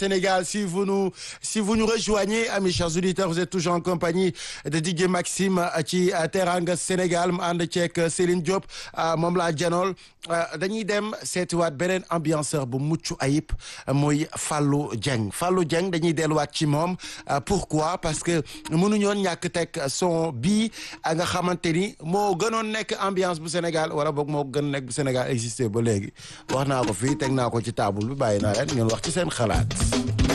Sénégal si vous nous si vous nous rejoignez amis chers auditeurs vous êtes toujours en compagnie de DJ Maxime ci Teranga Sénégal mu ànd ceeg Céline Diop moom laa janool dañuy dem seetiwaat beneen ambianceur bu mucc ayib muy Fallou Dieng Fallou Dieng dañuy delluwaat ci moom pourquoi parce que mënuñoon ñàkk teg son bii nga xamante ni moo gënoon nekk ambiance bu Sénégal wala boog moo gën nekk bu Sénégal existé ba léegi wax naa ko fii teg naa ko ci table bi bàyyi naa leen ngeen wax ci seen xalaat